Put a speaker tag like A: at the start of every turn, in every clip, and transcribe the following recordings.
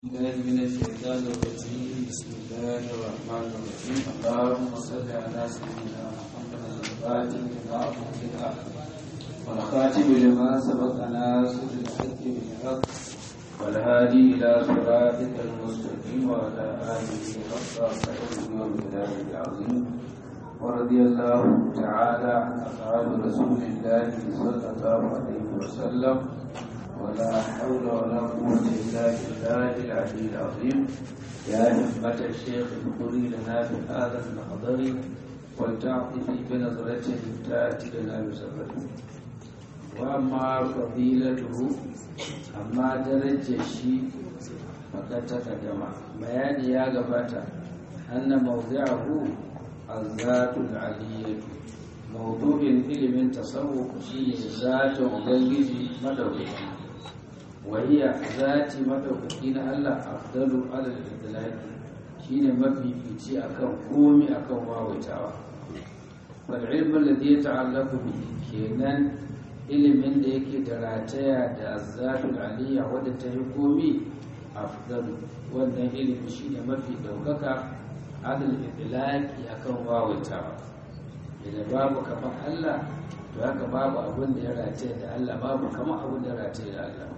A: الله من الشيطان الرجيم بسم الله الرحمن الرحيم اللهم صل على سيدنا محمد الفاتح لما أغلق والخاتم لما سبق ناصر الحق بالحق والهادي إلى صراطك المستقيم وعلى آله حق قدره ومقداره العظيم ورضي الله تعالى عن أصحاب رسول الله صلى الله عليه وسلم ولا حول ولا قوة إلا بالله العلي العظيم يا همة الشيخ اذكري لنا في هذا المحضر ولتعطفي بنظرة تأتي لنا بسفر وأما فضيلته أما درجة الشيء فقد تقدم بيان يا غباتا أن موضعه الذات العلية موضوع ilimin tasawuf shi zatin ubangiji madaukaki وهي ذات مدوكي na Allah afdalu alal idlaqi shine mafifici akan komi akan wawaitawa wal ilmu alladhi yata'allaqu bihi kenan ilimin da yake da rataya da azzatul aliyya wadda ta yi komi afdalu wannan ilimi shine mafi daukaka alal idlaqi akan wawaitawa idan babu kamar Allah to haka babu abin da ya rataya da Allah babu kamar abin da ya rataya da Allah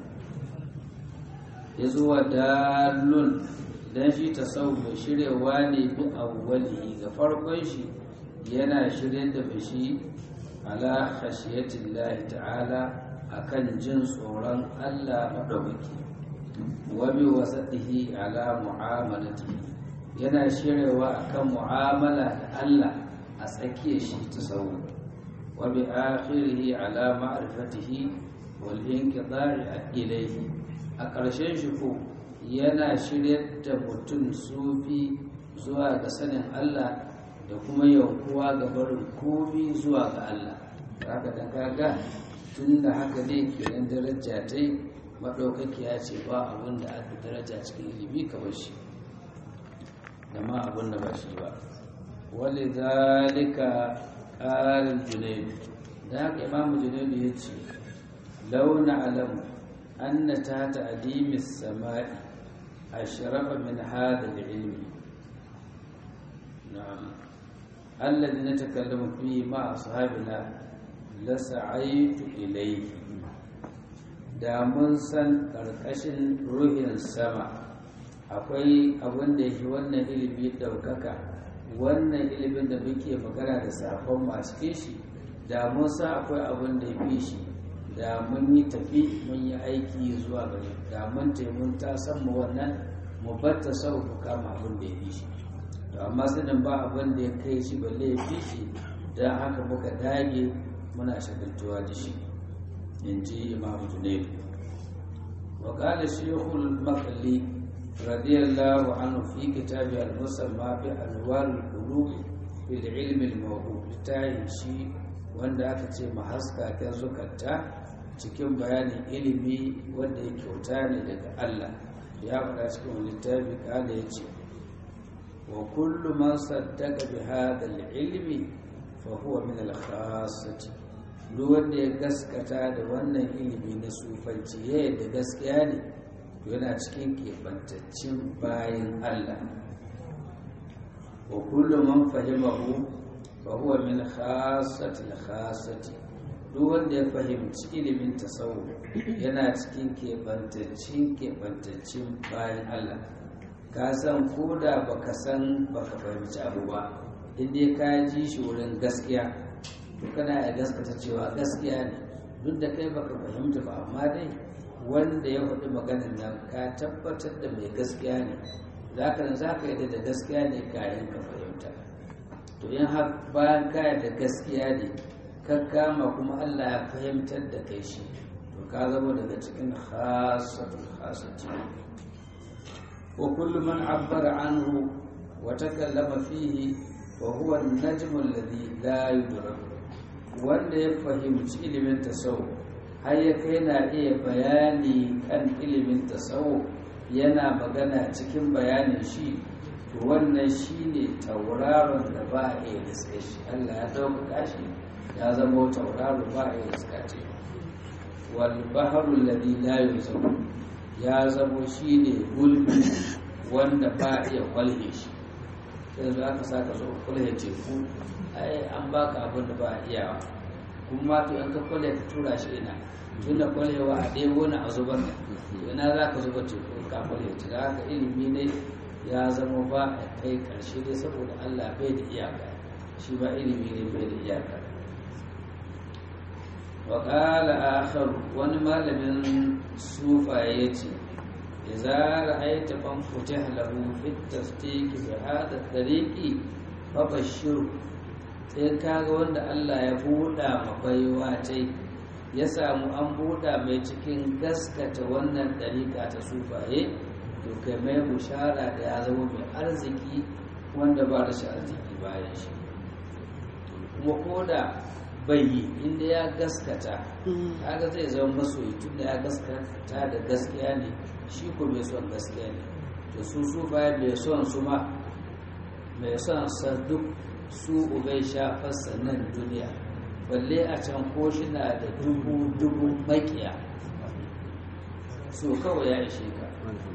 A: ya zuwa dalun dan shi tasawuf mai shiryawa ne bi awwalihi ga farkon shi yana shirye da bashi ala khashiyatillahi ta'ala akan jin tsoron Allah madaukaki wa bi wasatihi ala mu'amalatihi yana shiryawa akan mu'amala da Allah a tsakiyar shi tasawuf wa bi akhirihi ala ma'rifatihi wal inqidari ilayhi a ƙarshen shi ko yana shiryar da mutum sufi zuwa ga sanin Allah da kuma yankuwa ga barin komi zuwa ga Allah haka da kaga tun da haka ne kenan daraja ta yi maɗaukakiya ce ba abin da aka daraja cikin ilimi kamar shi da ma abin da ba shi ba wale zalika ƙarin junaidu da haka imamu junaidu ya ce launa alamu أن تحت أديم السماء أشرف من هذا العلم نعم الذي نتكلم فيه مع أصحابنا لسعيت إليه da mun san ƙarƙashin ruhin sama akwai abin da yake wannan ilimi ɗaukaka wannan ilimin da muke magana da safon masu kishi da mun san akwai abin da ya fi shi da mun yi tafi mun yi aiki zuwa gare da mun taimun ta san mu wannan mu batta sau ku kama abin da ya fi shi to amma sanin ba abin da ya kai shi balle ya fi shi don haka muka dage muna shagaltuwa da shi in ji imam junaidu wa qala shaykhul maqli radiyallahu anhu fi kitabi al-musamma bi anwar al-qulub fil ilm al-mawdu shi wanda aka ce mahaska ta zukata cikin bayanin ilimi wanda ya kyauta ne daga Allah ya faɗa cikin littafi kada ya ce wa kullu man saddaka bi hadha al-ilmi fa huwa min al-khassati duk wanda ya gaskata da wannan ilimi na sufanci ya yadda gaskiya ne yana cikin keɓantaccen bayan Allah wa kullu man fahimahu fa huwa min khassati al-khassati duk wanda ya fahimci ilimin tasawuf yana cikin keɓantaccen keɓantaccen bayan Allah ka san ko da baka san baka fahimci abu ba inda ka ji shi wurin gaskiya to kana ya gaskata cewa gaskiya ne duk da kai baka fahimta ba amma dai wanda ya faɗi maganin nan ka tabbatar da mai gaskiya ne za ka za ka yi da gaskiya ne kayan ka fahimta to in har bayan kaya da gaskiya ne ka kama kuma Allah ya fahimtar da kai shi to ka zama daga cikin khasatul khasati wa kullu man abbara anhu wa takallama fihi fa huwa an-najmu alladhi la yudrak wanda ya fahimci ilimin tasawuf har ya kai na iya bayani kan ilimin tasawuf yana magana cikin bayanin shi to wannan shine tauraron da ba a iya riska shi Allah ya dauka shi ya zama tauraro ba a yi iska ce wal baharu alladhi la yuzamu ya zamo shi ne gulbi wanda ba iya kwalhe shi sai za ka sa ka zo kwalhe teku ai an baka abin da ba a iyawa kuma to in ka kwalhe ka tura shi ina tun da kwalhewa a ɗebo na a zubar da ina za ka zuba teku ka kwalhe ta da haka ilimi ne ya zama ba a kai ƙarshe dai saboda allah bai da iyaka shi ba ilimi ne bai da iyaka وقال آخر wani malamin sufa ya ce إذا رأيت من فتح له في التصديق بهذا الطريق فبشره in kaga wanda Allah ya buɗa mabaiwa tai ya samu an buɗa mai cikin gaskata wannan ɗariƙa ta sufaye to kai mai bushara da ya zama mai arziki wanda ba da shi arziki bayan shi kuma ko da bai yi inda ya gaskata kaga zai zama masoyi tun da ya gaskata da gaskiya ne shi ko mai son gaskiya ne to su su baya mai son su ma mai son sa duk su ubai shafar nan duniya balle a can ko shi na da dubu dubu makiya so kawai ya ishe ka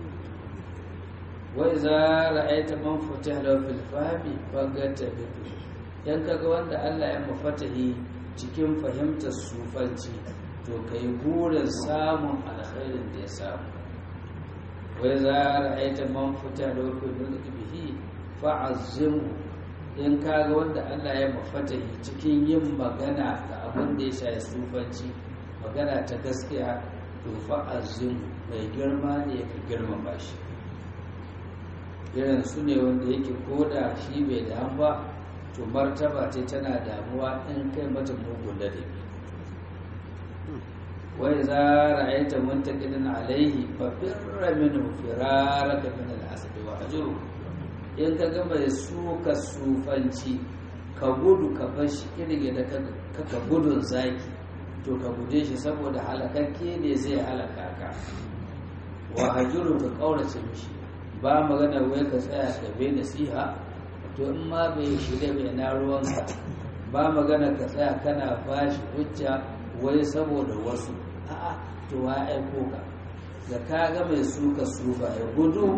A: wai za ra'aita man fita da filfami bagata bitu yan kaga wanda Allah ya mafatahi cikin fahimtar sufanci to kai burin samun alkhairin da ya samu wai za a ra'aita man fita da wakil mulki bihi fa'azzimu in kaga wanda Allah ya mafatahi cikin yin magana da abin da ya shafi sufanci magana ta gaskiya to fa'azzimu mai girma ne ka girmama shi irin su ne wanda yake koda shi bai da ba to martaba ce tana damuwa in kai mata mugun ladabi wai za ra'aita muntaqidan alaihi fa firra minhu firaraka min al-asad wa ajru in ka ga mai suka sufanci ka gudu ka bar shi irin da ka gudun zaki to ka guje shi saboda halakakke ne zai halaka ka wa hajuru ka kaurace mishi ba magana wai ka tsaya ka bai nasiha to in ma bai shirya bai na ruwanka ba magana ka tsaya kana bashi hujja wai saboda wasu a'a to wa aiko ka da ka ga mai suka sufa ya gudu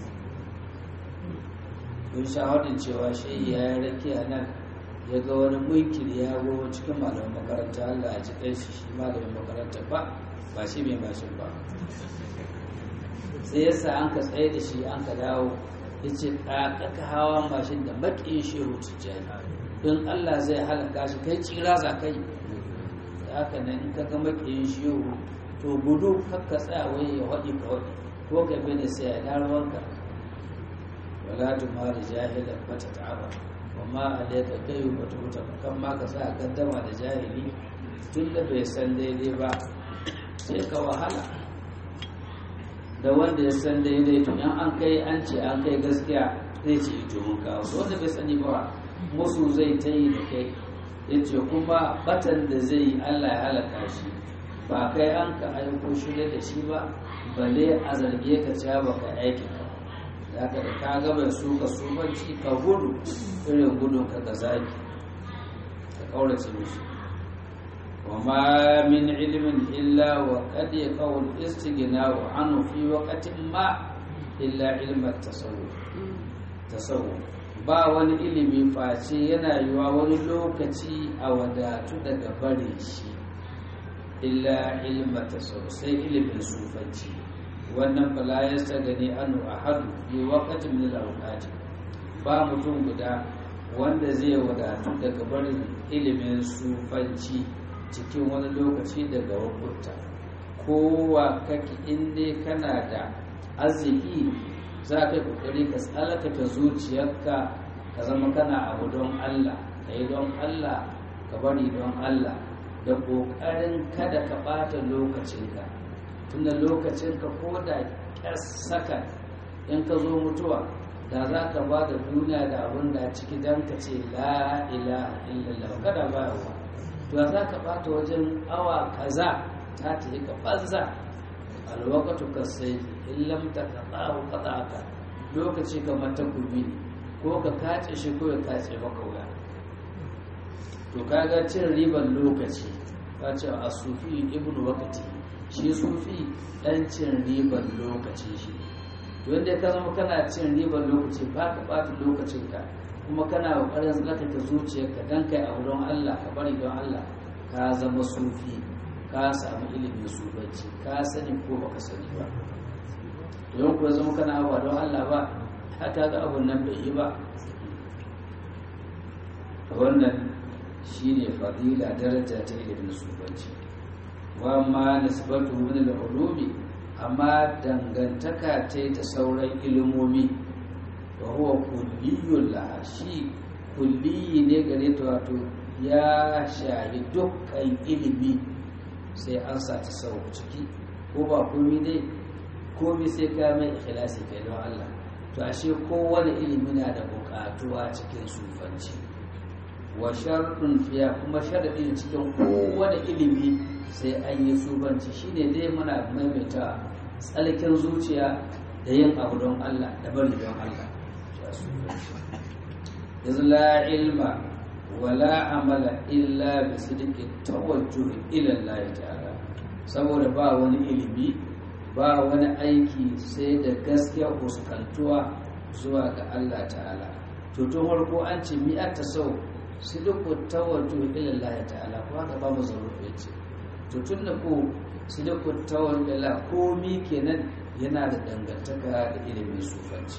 A: kun shahadin cewa shi ya yi rake a nan ya ga wani munkiri ya gowa cikin malamin makaranta Allah a cikin shi shi malamin makaranta ba ba shi mai mashin ba sai yasa an ka tsaye da shi an ka dawo ya ce ƙaƙaƙa hawa mashin da maƙin shehu tijjani in Allah zai halaka shi kai tsira za kai haka nan in ka ga maƙin shehu to gudu kakka tsaya wai ya waɗi ka waɗi ko ka bi da sai ya ruwanka wala tu ma da jahilan bata ta'aba wa ma alayka kayu bata huta kan ma ka sa gaddama da jahili tun da bai san daidai ba sai ka wahala da wanda ya san daidai to in an kai an ce an kai gaskiya zai ce ito mun kawo wanda bai sani ba musu zai ta yi da kai ya ce kuma batan da zai yi allah ya halaka shi ba kai an ka aiko shirya da shi ba balle a zarge ka cewa ba ka aiki ka da ka da ka ga mai suka sumanci ka gudu irin gudun ka ga zaki ka kaurace mishi وما من علم إلا وقد يقع الاستغناء عنه في وقت ما إلا علم التصوف تصوف ba wani ilimi face yana yiwa wani lokaci a wadatu daga bare shi illa ilmata sai ilimin sufanci wannan bala ya gani anu a hadu bi wakatin min al ba mutum guda wanda zai wadatu daga barin ilimin sufanci cikin wani lokaci daga wakunta kowa kake inda kana da arziki za ka yi kokari ka tsalakata zuciyarka ka zama kana abu don Allah ka yi don Allah ka bari don Allah da kokarin kada ka bata lokacinka tunda lokacinka ko da kyar saka in ka zo mutuwa da za ka ba da duniya da abin da ciki don ka ce la ilaha illallah kada ba yawa to za ka bata wajen awa kaza ta tafi ka banza alwakatu ka sai in lamta ka tsawo ka lokaci kamar takobi ne ko ka kace shi ko ya kace maka wuya to kaga cin riban lokaci ka ce a sufi ibnu wakati
B: shi sufi dan cin ribar lokacin shi wanda ka zama kana cin ribar lokaci ba ka ɓata lokacinka kuma kana ƙoƙarin tsarkake zuciyarka don kai a wurin Allah ka bari don Allah ka zama sufi ka samu ilimin sufanci ka sani ko baka sani ba don kuwa zama kana abuwa don Allah ba haka ga abun nan bai yi ba wannan shi ne fadila daraja ta ilimin sufanci wa ma nisbatu min al-ulumi amma dangantaka ta da sauran ilimomi wa huwa kulliyun laha shi kulliyi ne gare ta wato ya shahi dukkan ilimi sai an sa ta sau ciki ko ba komi dai komi sai ka mai ikhlasi kai don Allah to ashe kowane ilimi na da bukatuwa cikin sufanci wa sharɗin fiya kuma sharaɗi cikin kowane ilimi sai an yi sufanci shine dai muna maimaita tsalkin zuciya da yin abu don Allah da bari don Allah yanzu la ilma wala amala illa bi sidqi tawajjuh ila Allah ta'ala saboda ba wani ilimi ba wani aiki sai da gaskiya fuskantuwa zuwa ga Allah ta'ala to tun farko an ce mi ta sau sidqu tawajjuh ila Allah ta'ala ko haka ba mu zaruri ce to tun da ko sidqu tawajjuh ila komi kenan yana da dangantaka da ilimin sufanci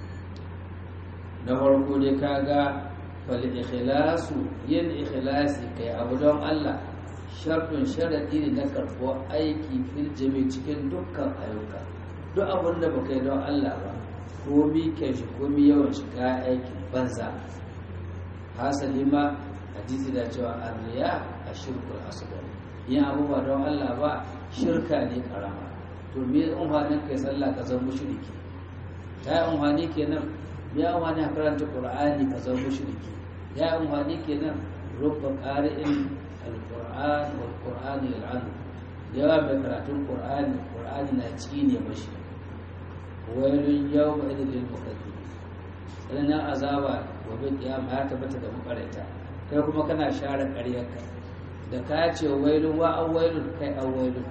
B: na farko dai kaga fal ikhlasu yin ikhlasi kai abu don Allah shartun sharadi ne na karɓo aiki fil jami cikin dukkan ayyuka duk abin da baka yi don Allah ba komi kyan shi komi yawan shi ka aikin banza hasali ma hadisi da cewa arriya a shirkul asghar yin abu ba don Allah ba shirka ne karama to me umhanin kai sallah ka zama mushriki ta yi umhani kenan ya umhani karanta qur'ani ka zama mushriki ya umhani kenan rubba qari'in alquran wal qur'ani yal'anu yawa mai karatun qur'ani qur'ani na cine mashi wailun yawma idil lil mukazzibin sannan azaba gobe kiyama ya tabbata da makarata kai kuma kana share ƙaryarka da ka ce wailun wa an wailun kai an wailun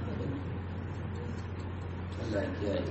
B: Allah ya kiyaye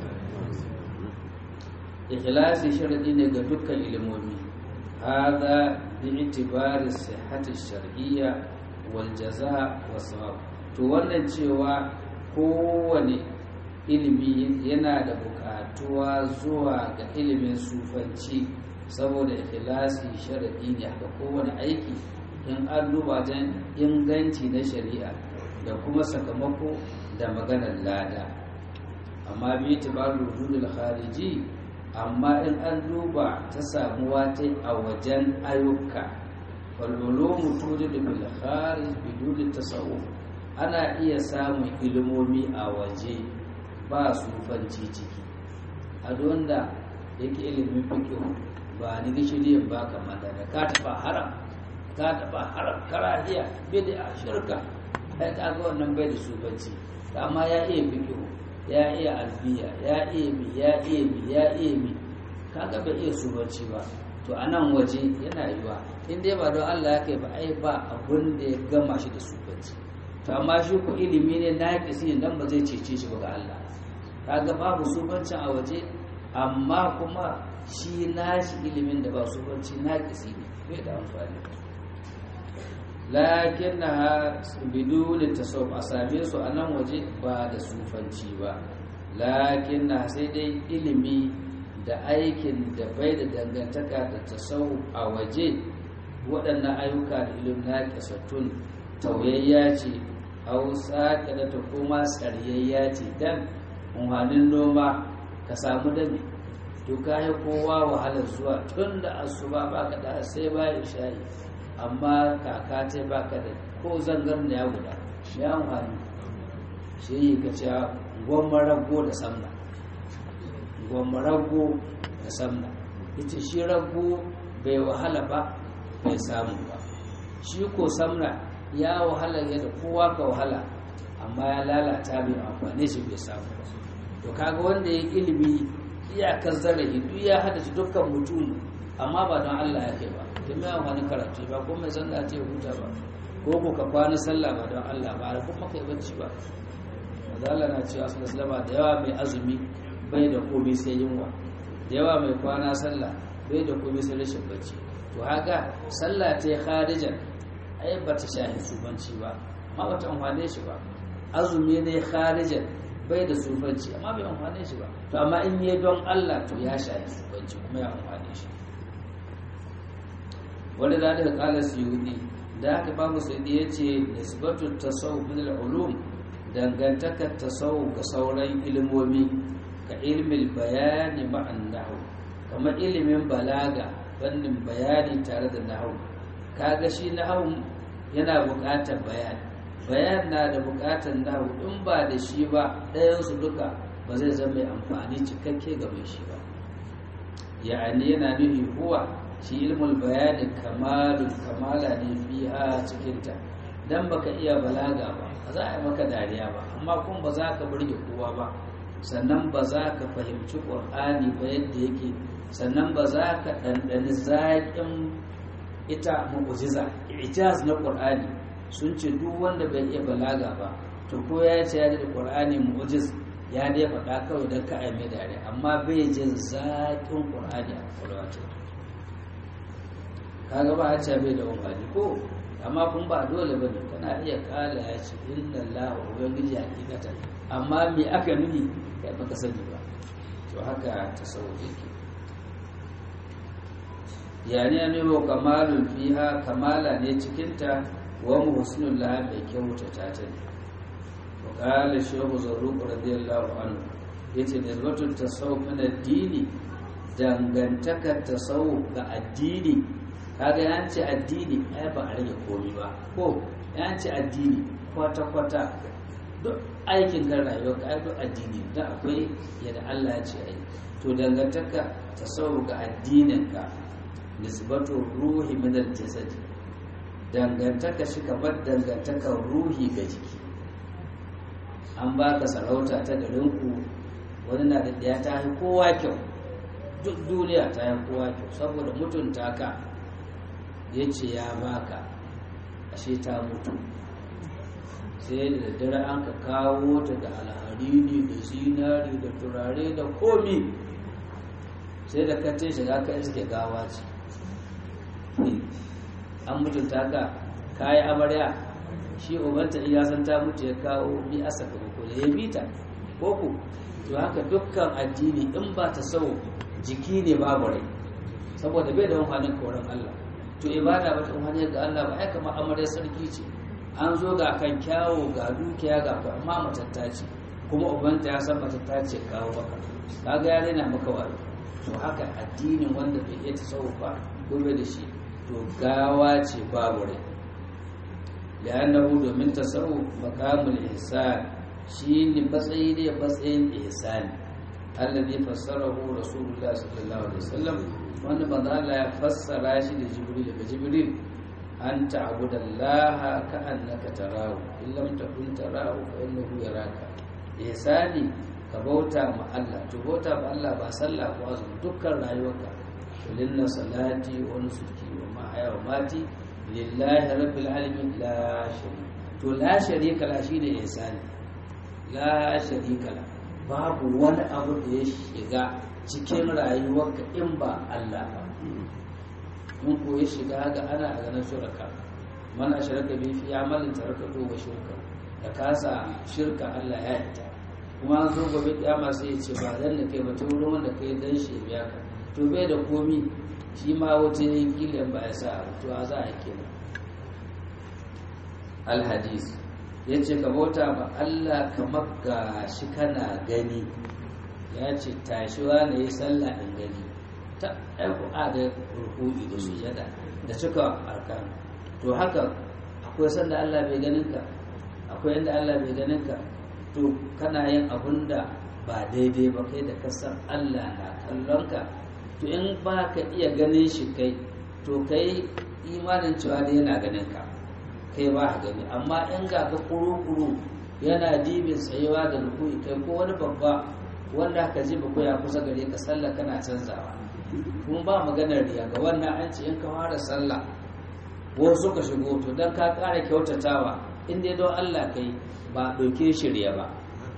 B: ikhlasi sharadi ne ga dukkan ilimomi hada bi itibari sihhati shar'iyya wal jaza wa sawab to wannan cewa kowane ilimi yana da bukatuwa zuwa ga ilimin sufanci saboda ikhlasi sharadi ne haka kowane aiki in an duba don inganci na shari'a da kuma sakamako da maganar lada amma bi itibaru wujudul khariji amma in an duba ta samuwa ta a wajen ayyuka walwalomu tujidu bil kharij bidun tasawuf ana iya samun ilimomi a waje ba sufanci ciki a wanda yake ilimin fiqh ba ni gishiriyin ba kamar da ka tafa haram ka tafa haram karahiya bid'a shirka ai kaga wannan bai da sufanci amma ya iya fiqh ya iya albiya ya iya mi ya iya mi ya iya mi kaga bai iya subanci ba to a nan waje yana yiwa in dai ba don Allah ya kai ba ai ba abun da ya gama shi da subanci to amma shi ku ilimi ne na kisi dan ba zai cece shi ba ga Allah kaga babu subancin a waje amma kuma shi nashi ilimin da ba subanci na kisi ne bai da amfani lakin na bidu da tasawuf a same su a nan waje ba da sufanci ba lakin na sai dai ilimi da aikin da bai da dangantaka da tasawuf a waje waɗannan ayyuka da ilimin na ƙasattun tauyayya ce hausa da ta kuma tsariyayya ce dan umarnin noma ka samu dami to kayi kowa wahalar zuwa tun da asuba baka da sai bayan shayi amma kaka ce baka da ko zangar da ya guda ya amfani shi yi ka ce gwamma rago da samna gwamma rago da samna ita shi rago bai wahala ba bai samu ba shi ko samna ya wahala yadda kowa ka wahala amma ya lalata bai amfani shi bai samu ba to kaga wanda ya ilimi iyakar zarafi duk ya hada shi dukkan mutum amma ba don Allah ya kai ba don mai amfani karatu ba ko mai sallah ce huta ba ko ko ka kwana sallah ba don Allah ba ko kuma kai bacci ba mazala na cewa su da da yawa mai azumi bai da komai sai yunwa da yawa mai kwana sallah bai da komai sai rashin bacci to haka sallah ta yi kharijan ai ba ta shahi sufanci ba amma ba ta amfane shi ba azumi ne kharijan bai da sufanci amma bai amfane shi ba to amma in yi don Allah to ya shahi sufanci kuma ya amfane shi wani da daga kala suyudi da haka babu suyudi ya ce nisbatu tasawuf min al-ulum dangantakar tasawuf ga sauran ilimomi ka ilmin bayani ma'an nahu kamar ilimin balaga fannin bayani tare da nahu kaga shi nahu yana buƙatar bayani bayan na da buƙatar nahu in ba da shi ba ɗayansu duka ba zai zama mai amfani cikakke ga mai shi ba ya'ani yana nufi huwa shi ilmul bayani kamalun kamala ne fiha cikinta dan baka iya balaga ba ba za a yi maka dariya ba amma kuma ba za ka burge kowa ba sannan ba za ka fahimci ƙur'ani ba yadda yake sannan ba za ka ɗanɗani zaƙin ita mu'ujiza ijaz na ƙur'ani sun ce duk wanda bai iya balaga ba to ko ya ce ya da ƙur'ani mu'ujiz ya dai faɗa kawai don ka aime dariya amma bai jin zaƙin ƙur'ani a kwalwata kaga ba a ce bai da wani ko amma kun ba dole bane kana iya kala ya ce inna lahu ubangiji hakikatan amma me aka nufi kai baka sani ba to haka tasawuf yake yani ya nemo kamalun fiha kamala ne cikinta wa muhsinul laha mai kyautata ta ne wa qala shaykhu zarruq radiyallahu anhu yace nisbatul tasawuf min ad-dini dangantakar tasawuf ga addini kaga ya ce addini ai ba a rage komi ba ko ya ce addini kwata-kwata duk aikin kan rayuwa ka ai duk addini da akwai yadda Allah ya ce ai to dangantaka ta sau ga addininka nisbatu ruhi min al-jasad dangantaka shi kamar dangantakar ruhi ga jiki an baka sarauta ta garinku wani na da ɗaya ta yi kowa kyau duk duniya ta yi kowa kyau saboda mutunta ka ya ce ya baka ashe ta mutu sai da daddare an ka kawo ta da alharini da zinari da turare da komi sai da katin shiga ka iske gawa ce an mutunta ka kayi amarya shi ubanta iya san ta mutu ya kawo bi a sakamako da ya bita ko ku to haka dukkan addini in ba ta sau jiki ne babu rai saboda bai da wani koren Allah to ibada ba ta wani ga Allah ba ai kamar amarya sarki ce an zo ga kan kyawo ga dukiya ga ku amma matatta ce kuma ubanta ya san matatta ce kawo maka kaga ya rena maka wani to haka addinin wanda bai iya tasawuf ba gobe da shi to gawa ce babu rai li'annahu domin tasawuf maqamul ihsan shine matsayi ne matsayin ihsani alladhi fassarahu rasulullah sallallahu alaihi wasallam wanda manzo Allah ya fassara shi da Jibril daga Jibril an ta'budallaha ka'annaka tarahu in lam takun tarahu fa innahu yaraka ihsani ka bauta ma Allah to bauta ma Allah ba sallah ko azumi dukkan rayuwarka kulinna salati wa nusuki wa mahaya wa mati lillahi rabbil alamin la sharika to la sharika la shine ihsani la sharika la babu wani abu da ya shiga cikin rayuwarka in ba Allah ba mun ko ya shiga ga ana a ganin shirka man ashraka bi fi amalin tarakatu wa shirka da kasa shirka Allah ya yi kuma an zo gobe kiyama sai ya ce ba dan da kai ba ta wurin wanda kai dan shi biya ka to bai da komi shi ma wata yayin kilan ba ya sa to a za a kenan al hadis yace ka bauta ba Allah kamar ga shi kana gani ya ce tashiwa ne yi sallah in gani ta aiko a da ruku'i da sujada da cika arkan to haka akwai sanda Allah bai ganin ka akwai yanda Allah bai ganin ka to kana yin abun da ba daidai ba kai da kasar Allah na kallon ka to in ba ka iya ganin shi kai to kai imanin cewa da yana ganin ka kai ba ka gani amma in ga ka kuru-kuru yana dibin tsayewa da ruku'i kai ko wani babba wanda ka ji ba ya kusa gare ka sallah kana canzawa kuma ba maganar riya ga wannan an ce in ka fara sallah wasu ka shigo to dan ka ƙara kyautatawa in dai don Allah kai ba ɗauke shi riya ba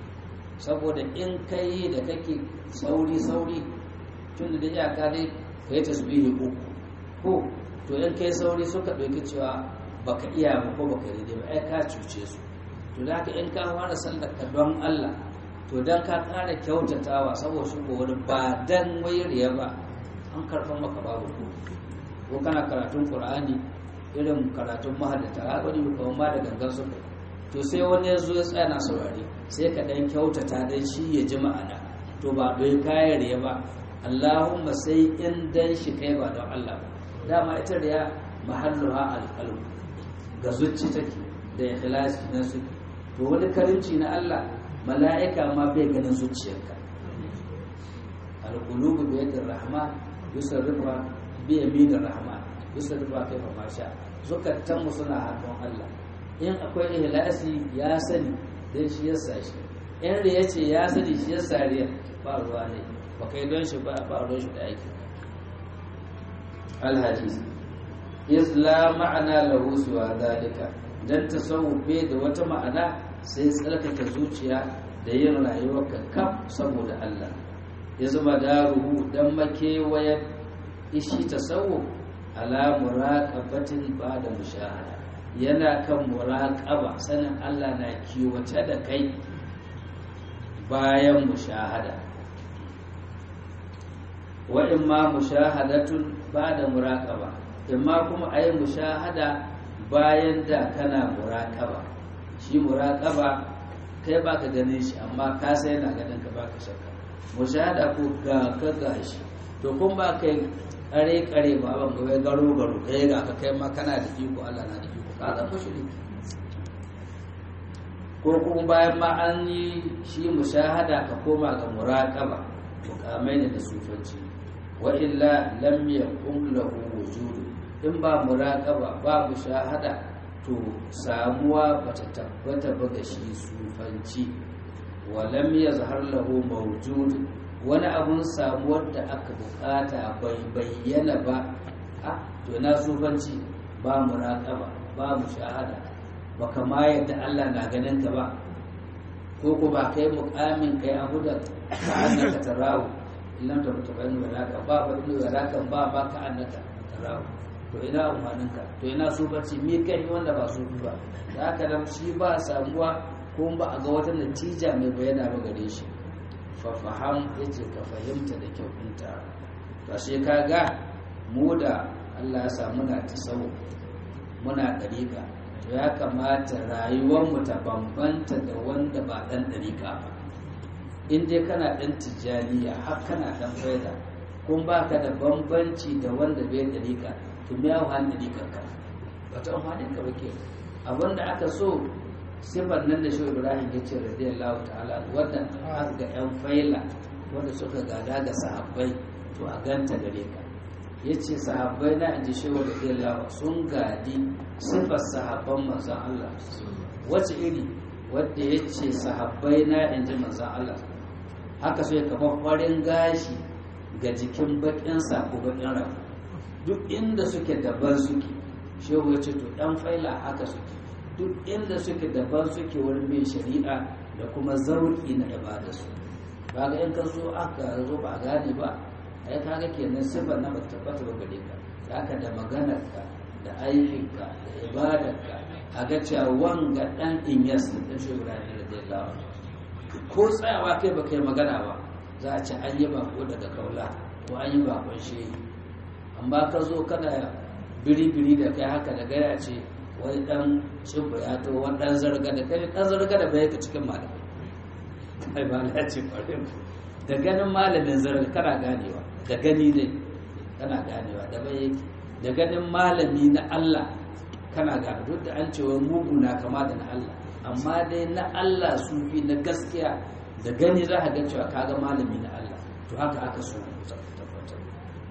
B: saboda in kai da kake sauri sauri tun da iyaka dai ka yi tasbihi uku ko to in kai sauri suka ɗauki cewa baka iya ba ko baka yi ba ai ka cuce su to da haka in ka fara sallar ka don Allah to dan ka ƙara kyautatawa saboda shi wani ba dan wayar ba an karɓar maka babu ko ko kana karatun Qur'ani irin karatun mahaddata har wani kuma ma da gangan su to sai wani ya zo ya tsaya na saurare sai ka dan kyautata dan shi ya ji ma'ana to ba dai kayar ya ba Allahumma sai in dan shi kai ba don Allah ba dama ita da ya mahalluha alqalb ga zuci take da ikhlasi na su to wani karinci na Allah mala'ika ma bai ganin zuciyarka alqulubu bi yadir rahman yusarrifa bi yaminir rahman yusarrifa kaifa ma sha zukatan mu suna hannun Allah in akwai ihlasi ya sani dan shi ya sashi in da yace ya sani shi ya sariya ba ruwa ne ba kai don shi ba ba ruwan shi da aiki al-hadis isla ma'ana lahu suwa dalika dan tasawuf bai da wata ma'ana sai tsarkake zuciya da yin rayuwar kaf saboda Allah ya zama daruhu dan makewayar ishi tasawuf ala muraqabatin ba'da mushahada yana kan muraqaba sanin Allah na kiwace da kai bayan mushahada wa imma mushahadatun ba'da muraqaba imma kuma ayi mushahada bayan da kana muraqaba shi muraqaba kai baka ganin shi amma ka sai yana ganin ka baka shakka mushahada ko ga ka gashi to kun ba kai kare kare ba ban ga garo garo kai ga ka kai ma kana da iko Allah na da iko ka zan mushriki ko kuma bayan ma an yi shi mushahada ka koma ga muraqaba mukamai ne da sufanci wa illa lam yakun lahu wujudu in ba muraqaba ba mushahada to samuwa bata tabbata ba ga shi sufanci wa lam yazhar lahu mawjud wani abun samuwar da aka bukata bai bayyana ba a to na sufanci ba muraqaba ba mushahada ba kama yadda Allah na ganin ka ba ko ko ba kai mukamin kai abu da ka annaka tarawu illam ta mutu bayan walaka ba ba ilmi walakan ba ba ka annaka tarawu to ina amfanin ka to ina sufanci me kai wanda ba su ba da haka nan shi ba samuwa ko ba a ga wata natija mai bayyana ba gare shi fa faham yace ka fahimta da kyau ɗinta to sai ka ga mu da Allah ya samu na tasawu muna dariƙa to ya kamata rayuwarmu ta bambanta da wanda ba ɗan dariƙa ba in dai kana ɗan tijjaniya har kana ɗan faida kun ba ka da bambanci da wanda bai dariƙa to me ya wani dariƙar ka ba ta amfanin ka ba ke abinda aka so sifar nan da shi ibrahim ya ce radiyallahu ta'ala wannan har ga yan faila wanda suka gada ga sahabbai to a ganta gare ka ya ce sahabbai na inji shi radiyallahu sun gadi sifar sahabban manzon Allah wace iri wadda ya ce sahabbai na inji manzon Allah haka so ya kama farin gashi ga jikin bakin ko bakin rafu duk inda suke daban suke shehu ya ce to dan faila haka suke duk inda suke daban suke wurin mai shari'a da kuma zauki na ibadarsu ba ga in ka zo aka zo ba gane ba ai kaga kenan sifar na bata tabbata ba gare ka haka da maganarka da aikinka da ibadarka a ga cewa wanga dan inyas da shi Ibrahim radiyallahu ko tsayawa kai ba kai magana ba za a ci an yi bako daga kaula ko an yi bakon shehi amma ka zo kana biri-biri da kai haka da gaya ce wani dan cibba ya to wani dan zarga da kai dan zarga da bai ka cikin malamai kai ba la ce kwarin da ganin malamin zarga kana ganewa da gani ne kana ganewa da bai yake da ganin malami na Allah kana gane duk da an ce wani mugu na kama da na Allah amma dai na Allah sufi na gaskiya da gani za ka ga cewa kaga malami na Allah to haka aka so tabbatar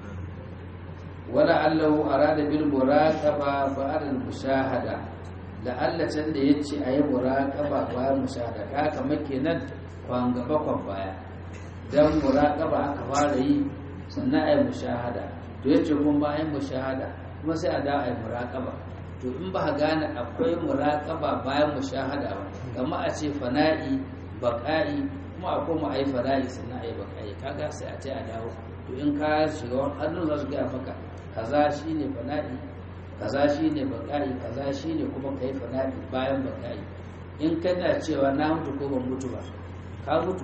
B: wala allahu arada bil muraqaba ba'da al mushahada la Allah can da yace ayi muraqaba bayan mushahada ka kamar kenan kwan gaba kwan baya dan muraqaba aka fara yi sannan ayi mushahada to yace kun bayan mushahada kuma sai a da ayi muraqaba to in ba gane akwai muraqaba bayan mushahada ba kamar a ce fana'i baqa'i kuma a koma a yi fada'i sannan a yi baka'i kaga sai a ce a dawo to in ka shiga wani hannun za su gaya maka kaza shi ne fada'i kaza shi ne baka'i kaza shi ne kuma ka yi fada'i bayan baka'i in kana cewa na mutu ko ban mutu ba ka mutu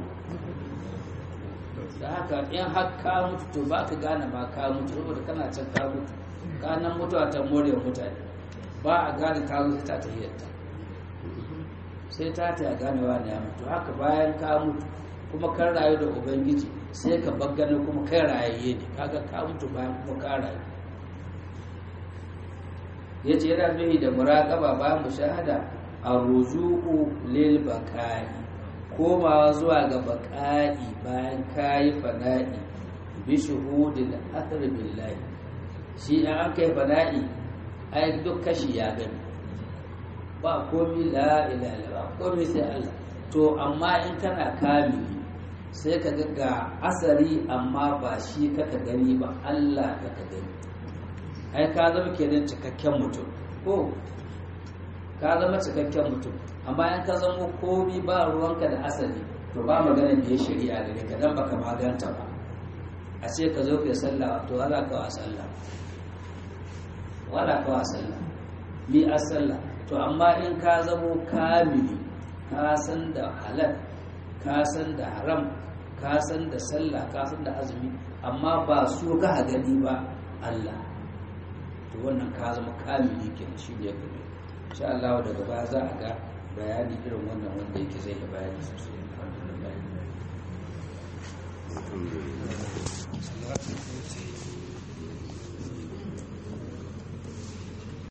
B: da haka in har ka mutu to ba ka gane ma ka mutu saboda kana can ka mutu ka nan mutuwa ta more mutane ba a gane ka zo ta tahiyyarta sai ta ta gane wani ya mutu haka bayan ka mutu kuma kan rayu da ubangiji sai ka baggana kuma kai rayayye ne kaga ka mutu bayan kuma ka rayu ya ce yana nuhi da muraƙaba bayan mushahada a ruju'u lil baqa'i komawa zuwa ga baqa'i bayan kayi fana'i bi shuhudil athar billahi shi an kai fana'i ai duk kashi ya gani ba komi la ilaha illallah komi sai Allah to amma in kana kamili sai ka ga ga asari amma ba shi kaka gani ba Allah kaka gani ai ka zama kenan cikakken mutum ko ka zama cikakken mutum amma in ka zama komi ba ruwanka da asali to ba magana da ya shari'a gare ka dan baka maganta ba a ce ka zo kai sallah to wala ka wa sallah wala ka wa sallah mi a sallah to amma in ka zamo kamili ka san da halal ka san da haram ka san da sallah ka san da azumi amma ba su ka gani ba Allah to wannan ka zama kamili ke shi ne kuma insha Allah daga baya za a ga bayani irin wannan wanda yake zai da bayani sosai alhamdulillah